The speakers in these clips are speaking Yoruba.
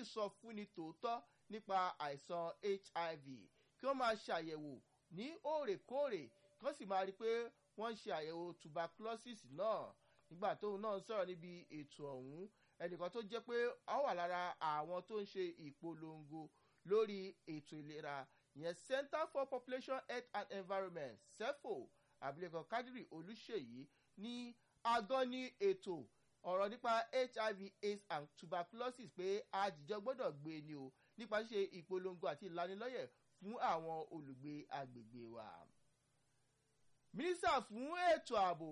ìsọfúnni tòótọ́ nípa àìsàn hiv kí wọ́n máa ṣàyẹ̀wò ní òòrèkóòrè kí wọ́n sì máa rí i pé wọ́n ń ṣe àyẹ̀wò tuberculosis náà nígbà tóun náà ń sọ̀rọ̀ níbi ètò ọ̀hún ẹnìkan tó jẹ́ pé ó wà lára àwọn tó ń ṣe ìpolongo lórí ètò ìlera ìyẹn center for population health and environment cefo abilékọ kadiri olùṣèyí ní agán ní ètò ọ̀rọ̀ nípa hiv aids and tuberculosis pé àjíjọ gbọ́dọ̀ gbé ni o nípa ṣíṣe ìpolongo àti ìlanilọ́yẹ̀ fún àwọn olùgbé agbègbè wa. mínísítà fún ètò ààbò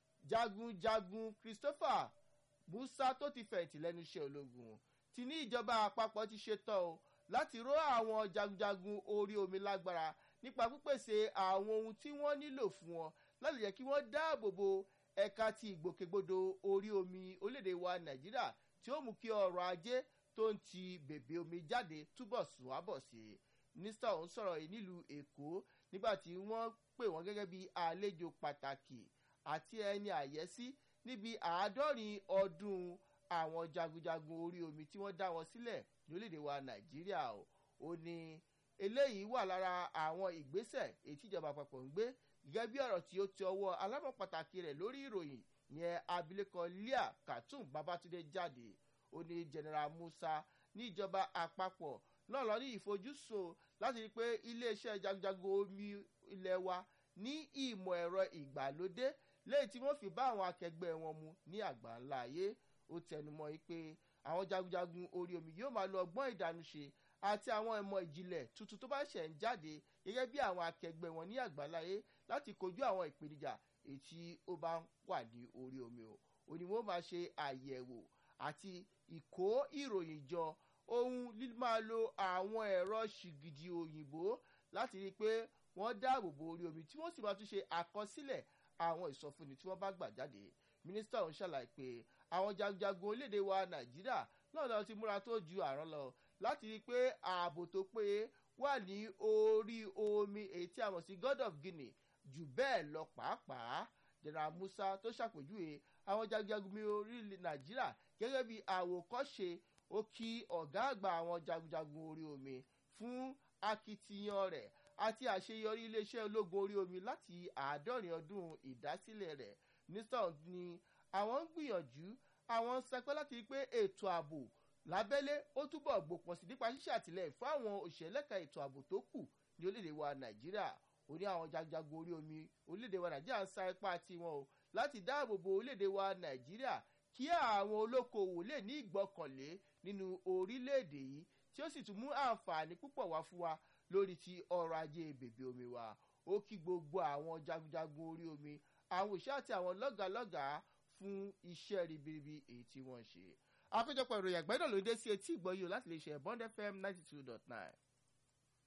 jagunjagun christopher musa tó ti fẹ̀yìntì lẹ́nu iṣẹ́ ológun ti ní ìjọba àpapọ̀ ti ṣetán o láti ró àwọn jagunjagun orí omi lágbára nípa pípèsè àwọn ohun tí wọ́n nílò fún wọn láti jẹ́ kí wọ́n dáàbò bo ẹ̀ka ti ìgbòkègbodò orí omi orílẹ̀-èdè wa nàìjíríà tí ó mú kí ọrọ̀ ajé tó ń ti bèbè omi jáde túbọ̀ sùn wá bọ̀ sí i mínísítà ọ̀hún sọ̀rọ̀ yìí nílùú èkó nígbà tí wọ́n pè wọ́n gẹ́gẹ́ bí àlejò pàtàkì àti ẹni àyẹ́sí níbi àádọ́rin ọdún àwọn jagunjagun orí omi tí wọ́n dá wọn sílẹ̀ ní orílẹ̀-èdè wa nàìjíríà o ó ní eléyìí wà lára àwọn ìgbésẹ̀ èyí tíjọba àpapọ̀ ń gbé gẹ́gẹ́ bí ọ̀rọ̀ tí ó ti ọwọ́ alámọ̀ pàtàkì rẹ̀ lórí ìròyìn yẹn abilékọ leah khatum babatunde jáde ó ní general musa ní ìjọba àpapọ̀ náà lọ ní ìfojúsùn láti rí i pé iléeṣẹ́ jagunjagun omi ilẹ̀ wa ní ìmọ̀ ẹ̀rọ ìgbàlódé lẹ́yìn tí wọ́n fi bá àwọn akẹgbẹ́ wọn mu ní àgbà ńlá ayé ó tẹnumọ́ yìí pé àwọn jagunjagun orí omi yóò máa lo ọgbọ́n ìdánúṣe àti àwọn ìmọ̀ ìjìnlẹ̀ tuntun tó bá ṣẹ̀ ń jáde gẹ́gẹ́ bí àwọn akẹgbẹ́ wọn ní àgbáláyé láti kojú àwọn ìpèníjà èyí tí ó bá ń wà ní orí omi o òní wọn máa ṣe àyẹ̀wò àti ìkó ìròyìn jọ ohun máa lo àwọn ẹ̀rọ ṣìgìdì òyìnbó láti rí i pé wọ́n dáàbò bo orí omi tí wọ́n sì máa tún ṣe àkọsílẹ̀ àwọn ìsọfúnni tí wọ́n bá gbà jáde mínísítà ọ̀hún ṣàlàyé pé àwọn jagunjagun orílẹ̀-èdè wa nàìjíríà náà lọ ti múra tó ju àrán lọ láti rí i pé ààbò tó péye wà ní orí omi èyí tí a mọ̀ sí god of guinea jù bẹ́ẹ̀ lọ pàápàá general musa tó ṣàpèjúwe àwọn jagunjagun mi orílẹ̀ nàìjíríà gẹ́gẹ́ bí àwòkọ́ṣe ó kí ọ̀gá àgbà àwọn jagunjagun orí omi fún akitiyan rẹ̀ àti àṣeyọrí iléeṣẹ́ ológun orí omi láti àádọ́rin ọdún ìdásílẹ̀ rẹ̀ nísàn ni àwọn ń gbìyànjú àwọn ń sẹpẹ́ láti rí pé ètò ààbò lábẹ́lé ó túbọ̀ gbòpọ̀ sí nípa ṣíṣe àtìlẹ́yìn fún àwọn òṣèlẹ́ka ètò ààbò tó kù ní orílẹ̀-èdè wa nàìjíríà ó ní àwọn jagunjagun orí omi orílẹ̀-èdè wa nàìjíríà ń sa ipá tiwọn o láti dáàbò bo orílẹ̀-èdè wa nàìjíríà kí àwọn olókoòwò lè ní ìgbọ́kànlé nínú orílẹ̀-èdè yìí tí ó sì tún mú àǹfààní púpọ̀ wá fún wa lórí ti ọrọ̀ ajé bèbè omi wa ó kí gbogbo àwọn jagunjagun orí omi àwọn òṣìṣẹ́ àti àwọn lọ́gàálọ́gàá fún iṣẹ́ ribiribi èyí tí wọ́n ṣe. àpéjọpọ̀ ìròyìn àgbẹ̀dọ̀ ló dé sí etí ìgbọ́yò láti lè ṣe bond fm ninety two dot nine.